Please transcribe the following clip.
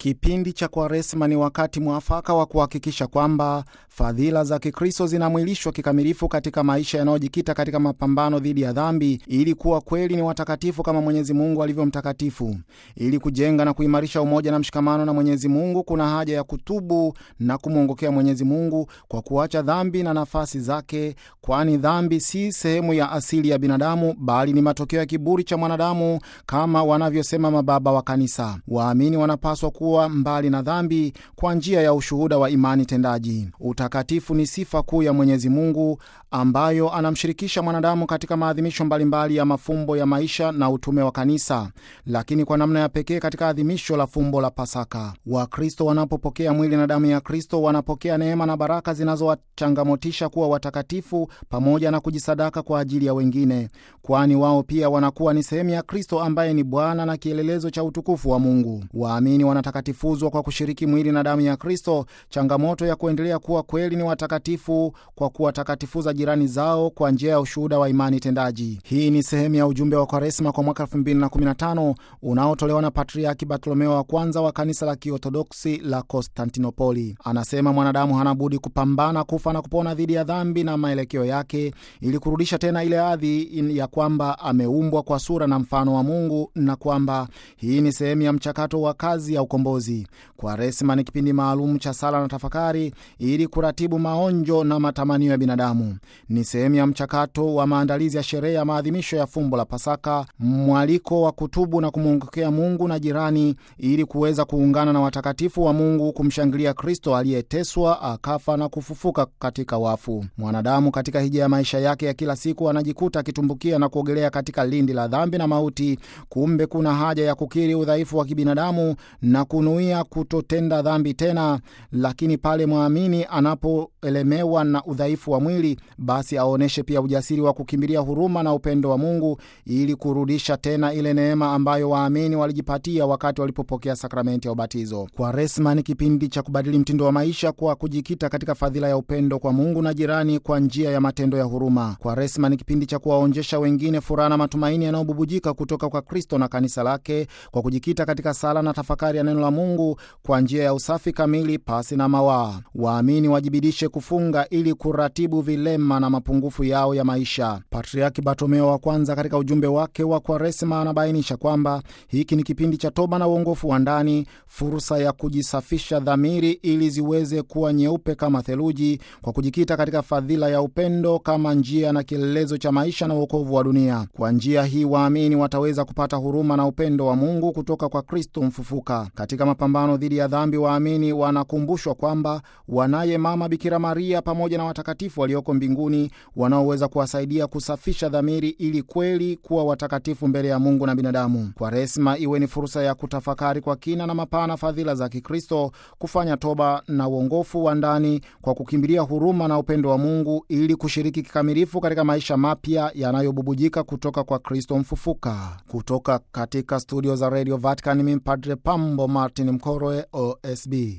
Kipindi cha Kwaresma ni wakati mwafaka wa kuhakikisha kwamba fadhila za Kikristo zinamwilishwa kikamilifu katika maisha yanayojikita katika mapambano dhidi ya dhambi, ili kuwa kweli ni watakatifu kama Mwenyezi Mungu alivyo mtakatifu. Ili kujenga na kuimarisha umoja na mshikamano na Mwenyezi Mungu, kuna haja ya kutubu na kumwongokea Mwenyezi Mungu kwa kuacha dhambi na nafasi zake, kwani dhambi si sehemu ya asili ya binadamu, bali ni matokeo ya kiburi cha mwanadamu, kama wanavyosema mababa wa Kanisa. Waamini wanapaswa kuwa mbali na dhambi kwa njia ya ushuhuda wa imani tendaji. Utakatifu ni sifa kuu ya Mwenyezi Mungu ambayo anamshirikisha mwanadamu katika maadhimisho mbalimbali ya mafumbo ya maisha na utume wa Kanisa, lakini kwa namna ya pekee katika adhimisho la fumbo la Pasaka. Wakristo wanapopokea mwili na damu ya Kristo wanapokea neema na baraka zinazowachangamotisha kuwa watakatifu pamoja na kujisadaka kwa ajili ya wengine, kwani wao pia wanakuwa ni sehemu ya Kristo ambaye ni Bwana na kielelezo cha utukufu wa Mungu. Waamini wanatakatifuzwa kwa kushiriki mwili na damu ya Kristo, changamoto ya kuendelea kuwa kweli ni watakatifu kwa kuwatakatifuza jirani zao kwa njia ya ushuhuda wa imani tendaji. Hii ni sehemu ya ujumbe wa Kwaresma kwa mwaka 2015 unaotolewa na Patriaki Bartolomeo wa kwanza wa kanisa la Kiorthodoksi la Konstantinopoli. Anasema mwanadamu hana budi kupambana, kufa na kupona dhidi ya dhambi na maelekeo yake, ili kurudisha tena ile hadhi ya kwamba ameumbwa kwa sura na mfano wa Mungu na kwamba hii ni sehemu ya mchakato wa kazi ya ukombozi. Kwaresma ni kipindi maalum cha sala na tafakari ili kuratibu maonjo na matamanio ya binadamu. Ni sehemu ya mchakato wa maandalizi ya sherehe ya maadhimisho ya fumbo la Pasaka, mwaliko wa kutubu na kumwongokea Mungu na jirani ili kuweza kuungana na watakatifu wa Mungu kumshangilia Kristo aliyeteswa akafa na kufufuka katika wafu. Mwanadamu katika hija ya maisha yake ya kila siku anajikuta akitumbukia na kuogelea katika lindi la dhambi na mauti. Kumbe kuna haja ya kukiri udhaifu wa kibinadamu na kunuia kutotenda dhambi tena, lakini pale mwamini anapoelemewa na udhaifu wa mwili, basi aonyeshe pia ujasiri wa kukimbilia huruma na upendo wa Mungu ili kurudisha tena ile neema ambayo waamini walijipatia wakati walipopokea sakramenti ya ubatizo. Kwaresma ni kipindi cha kubadili mtindo wa maisha kwa kujikita katika fadhila ya upendo kwa Mungu na jirani kwa njia ya matendo ya huruma. Kwaresma ni kipindi cha kuwaonjesha wengine furaha na matumaini yanayobubujika kutoka kwa Kristo na kanisa lake kwa kujikita katika sala na tafakari ya neno la Mungu kwa njia ya usafi kamili pasi na mawaa. Waamini wajibidishe kufunga ili kuratibu vilema na mapungufu yao ya maisha. Patriaki Bartolomeo wa kwanza katika ujumbe wake wa Kwaresma anabainisha kwamba hiki ni kipindi cha toba na uongofu wa ndani, fursa ya kujisafisha dhamiri ili ziweze kuwa nyeupe kama theluji, kwa kujikita katika fadhila ya upendo kama njia na kielelezo cha maisha na uokovu wa dunia. Kwa njia hii waamini wataweza kupata huruma na upendo wa Mungu kutoka kwa Kristo mfufuka. Katika mapambano dhidi ya dhambi, waamini wanakumbushwa kwamba wanaye Mama Bikira Maria pamoja na watakatifu walioko mbinguni wanaoweza kuwasaidia kusafisha dhamiri ili kweli kuwa watakatifu mbele ya Mungu na binadamu. Kwaresma iwe ni fursa ya kutafakari kwa kina na mapana fadhila za Kikristo, kufanya toba na uongofu wa ndani kwa kukimbilia huruma na upendo wa Mungu ili kushiriki kikamilifu katika maisha mapya yanayobubujika kutoka kwa Kristo mfufuka. Kutoka katika studio za Radio Vatican, mimi Padre Pambo Martin Mkoroe, OSB.